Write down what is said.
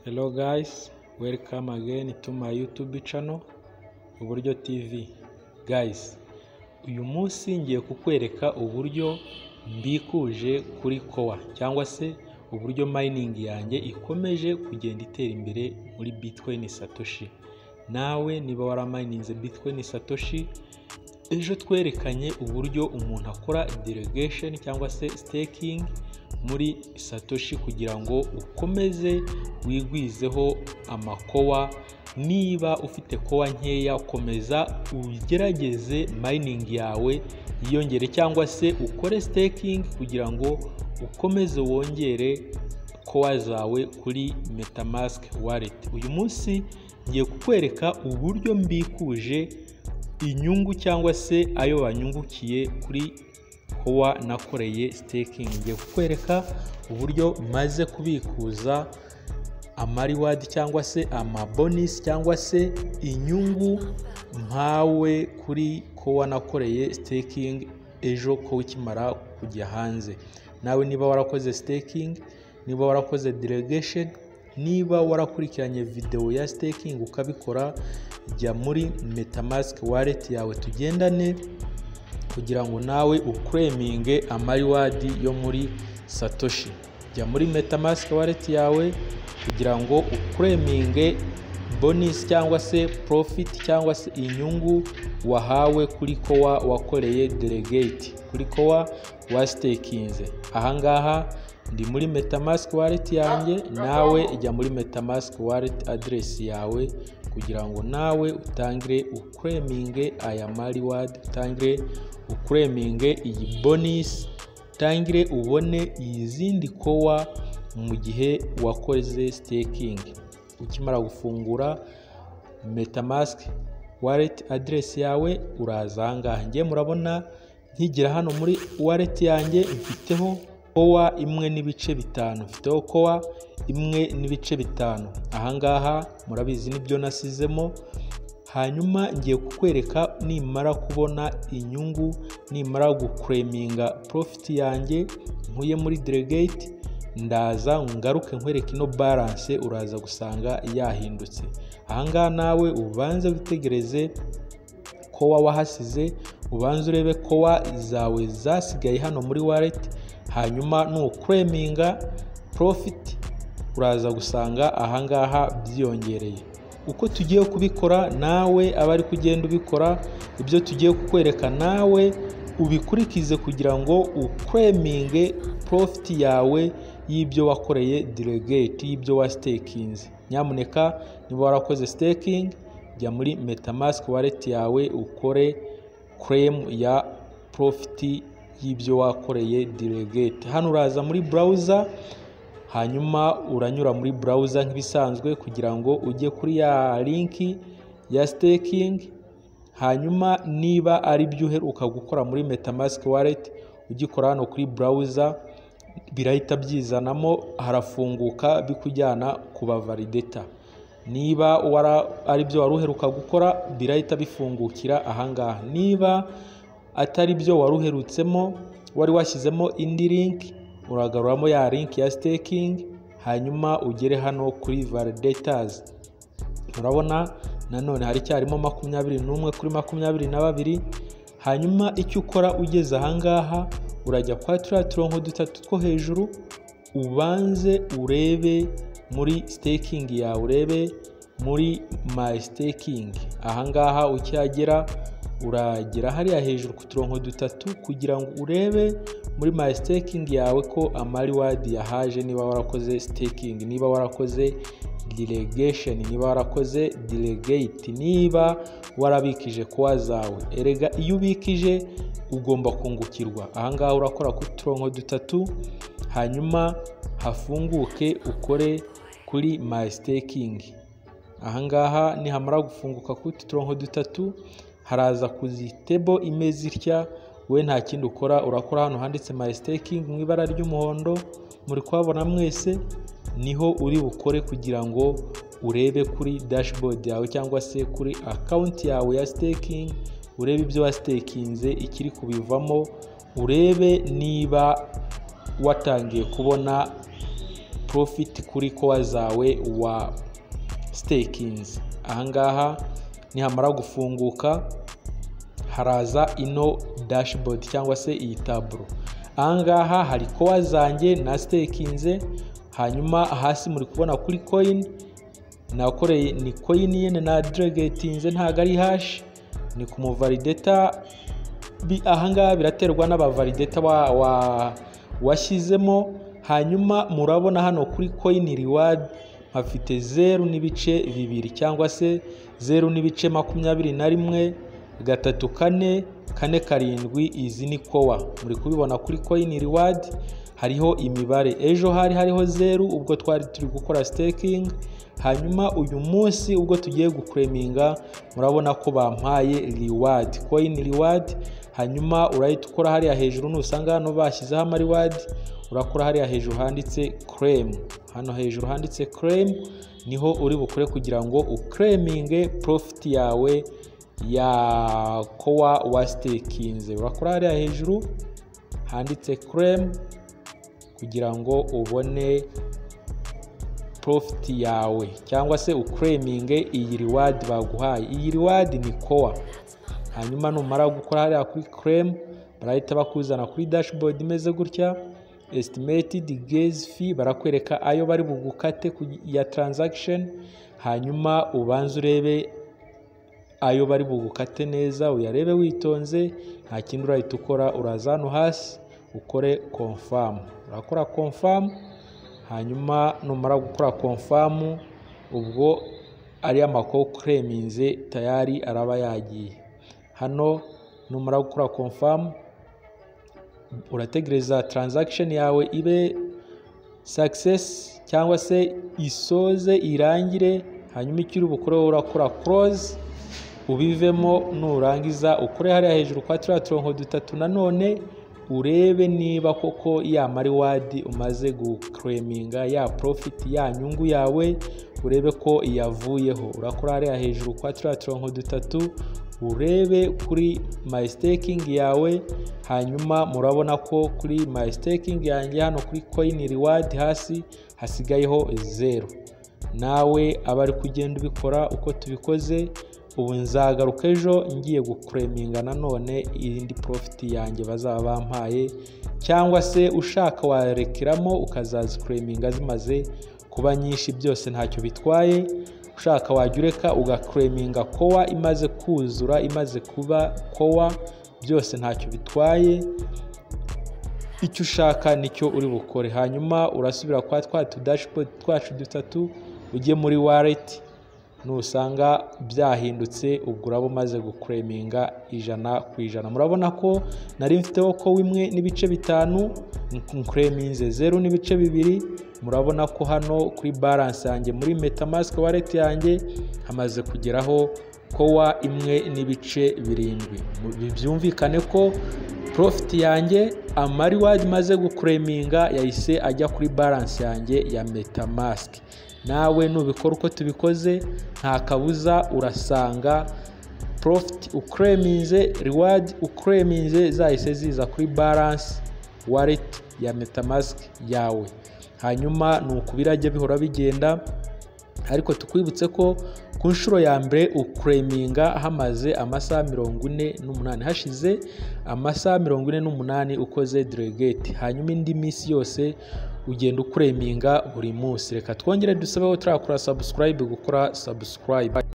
Hello guys, welcome again to my YouTube channel Uburyo TV. Guys, uyu munsi ngiye kukwereka uburyo mbikuje kuri kowa cyangwa se uburyo mining yanjye ikomeje kugenda itera imbere muri Bitcoin Satoshi. Nawe niba waramayininze Bitcoin Satoshi, ejo twerekanye uburyo umuntu akora delegation cyangwa se staking muri satoshi kugira ngo ukomeze wigwizeho amakowa niba ufite kowa nkeya komeza ugerageze mining yawe yiyongere cyangwa se ukore staking kugira ngo ukomeze wongere kowa zawe kuri metamask wallet uyu munsi ngiye kukwereka uburyo mbikuje inyungu cyangwa se ayo banyungukiye kuri kowa nakoreye staking ngiye kukwereka uburyo maze kubikuza amariwadi cyangwa se amabonisi cyangwa se inyungu mpawe kuri kowa nakoreye staking ejo ko ukimara kujya hanze nawe niba warakoze staking niba warakoze delegation niba warakurikiranye videwo ya staking ukabikora jya muri metamask wallet yawe tugendane kugira ngo nawe ukreminge amariwadi yo muri satoshi jya muri metamask wallet yawe kugira ngo ukreminge bonus cyangwa se profit cyangwa se inyungu wahawe kuri kowa wakoreye delegate kuri kowa wastekinze ahangaha ndi muri metamask wallet yanjye nawe jya muri metamask wallet address yawe kugira ngo nawe utangire ukreminge aya mariwadi utangire ukreminge iyi bonisi utangire ubone izindi kowa mu gihe wakoze staking ukimara gufungura metamask wallet address yawe uraza ahangaha ngiye murabona nkigira hano muri wallet yanjye mfiteho kowa imwe n'ibice bitanu mfiteho kowa imwe n'ibice bitanu ahangaha murabizi nibyo nasizemo hanyuma ngiye kukwereka nimara kubona inyungu nimara gukureminga profiti yanjye nkuye muri delegate ndaza ngaruke nkwereke ino balance uraza gusanga yahindutse ahangaha nawe ubanze witegereze kowa wahasize ubanze urebe kowa zawe zasigaye hano muri wallet hanyuma nukreminga profit uraza gusanga ahangaha byiyongereye uko tugiye kubikora nawe aba ari kugenda ubikora ibyo tugiye kukwereka nawe ubikurikize kugira ngo ukreminge profit yawe y'ibyo wakoreye delegate y'ibyo wasitekinze nyamuneka niba warakoze staking jya muri metamask wallet yawe ukore claim ya profit y'ibyo wakoreye delegate hano uraza muri browser hanyuma uranyura muri browser nk'ibisanzwe kugira ngo ujye kuri ya linki ya staking hanyuma niba ari byo uheruka gukora muri metamask wallet ugikora hano kuri browser birahita byizanamo harafunguka bikujyana ku ba validata niba ari byo wari uheruka gukora birahita bifungukira ahangaha niba atari byo wari uherutsemo wari washyizemo indi linki uragaruramo ya linki ya staking hanyuma ugere hano kuri validators urabona nanone hari icyarimo makumyabiri n'umwe kuri makumyabiri na babiri hanyuma icyo ukora ugeze ahangaha urajya kwa turiya turongo dutatu two hejuru ubanze urebe muri staking yawe urebe muri my staking ahangaha ukihagera uragera hariya hejuru ku turongo dutatu kugira ngo urebe muri my staking yawe ko amariwadi yahaje niba warakoze staking niba warakoze delegation niba warakoze delegate niba warabikije kowa zawe erega iyo ubikije ugomba kungukirwa ahangaha urakora ku turongo dutatu hanyuma hafunguke ukore kuri my staking ahangaha nihamara gufunguka ku turongo dutatu haraza kuzitebo imeze itya we nta kindi ukora urakora hano handitse my staking mu ibara ry'umuhondo muri kuhabona mwese niho uri bukore kugira ngo urebe kuri dashboard yawe cyangwa se kuri akawunti yawe ya staking urebe ibyo wasitekinze ikiri kubivamo urebe niba watangiye kubona profit kuri kowa zawe wa stakinzi ahangaha nihamara gufunguka haraza ino dashboard cyangwa se iyi taburo ahangaha hari kowa zanjye na stakinze hanyuma hasi muri kubona kuri coin nakoreye ni coin yene na dregetinze ntago ari hash ni ku muvalideta bi- ahangaha biraterwa n'abavalideta wa, wa, washyizemo hanyuma murabona hano kuri coin reward hafite zeru n'ibice bibiri cyangwa se zeru n'ibice makumyabiri na rimwe gatatu kane kane karindwi izi ni kowa muri kubibona kuri coin reward hariho imibare ejo hari hariho zeru ubwo twari turi gukora staking hanyuma uyu munsi ubwo tugiye gukureminga murabona ko bampaye reward coin reward hanyuma urahita ukora hariya hejuru nusanga hano bashyizeho ama reward urakora hariya hejuru handitse claim hano hejuru handitse claim niho uri bukore kugira ngo uklaminge profit yawe ya kowa wa stakinze urakora hariya hejuru handitse claim kugira ngo ubone profit yawe cyangwa se uklaminge iyi reward baguhaye iyi reward ni kowa hanyuma numara gukora hariya kuri claim barahita bakuzana kuri dashboard imeze gutya estimated gaze fee barakwereka ayo bari bugukate ku- ya transaction hanyuma ubanze urebe ayo bari bugukate neza uyarebe witonze nta kindi urahita ukora uraza hano hasi ukore confirm urakora confirm hanyuma numara gukora confirm ubwo ariya makoko kreminze tayari araba yagiye hano numara gukora confirm urategereza transaction yawe ibe success cyangwa se isoze irangire hanyuma icyo uri bukore wowe urakora close ubivemo nurangiza ukore hariya hejuru kwa turiya turongo dutatu nanone urebe niba koko ya mariwadi umaze guklaminga ya profit ya nyungu yawe urebe ko iyavuyeho urakora hariya hejuru kwa turiya turongo dutatu urebe kuri my staking yawe hanyuma murabona ko kuri my staking yanjye hano kuri coin reward hasi hasigayeho zero nawe aba ari kugenda ubikora uko tubikoze ubu nzagaruka ejo ngiye gukureminga nanone iyindi profiti yanjye bazaba bampaye cyangwa se ushaka warekeramo ukazazikureminga zimaze kuba nyinshi byose ntacyo bitwaye ushaka wajya ureka ugakureminga kowa imaze kuzura imaze kuba kowa byose ntacyo bitwaye icyo ushaka nicyo uri bukore hanyuma urasubira kwa twa tudashibodi twacu dutatu ujye muri wareti nusanga byahindutse ubwo uraba umaze gukureminga ijana ku ijana murabona ko nari mfiteho ko imwe n'ibice bitanu nkureminze zeru n'ibice bibiri murabona ko hano kuri baranse yanjye muri metamask wareti yanjye hamaze kugeraho kowa imwe n'ibice birindwi Mu- byumvikane ko profit yanjye amariwadi maze gukureminga yahise ajya kuri baranse yanjye ya metamask nawe nubikora uko tubikoze nta kabuza urasanga profit ukreminze reward ukreminze zahise ziza kuri balance wallet ya metamask yawe hanyuma ni uku birajya bihora bigenda ariko tukwibutse ko ku nshuro ya mbere ukureminga hamaze amasaha mirongo ine n'umunani hashize amasaha mirongo ine n'umunani ukoze delegate hanyuma indi minsi yose ugenda ukureminga buri munsi reka twongere dusabeho turakora subscribe gukora subscribe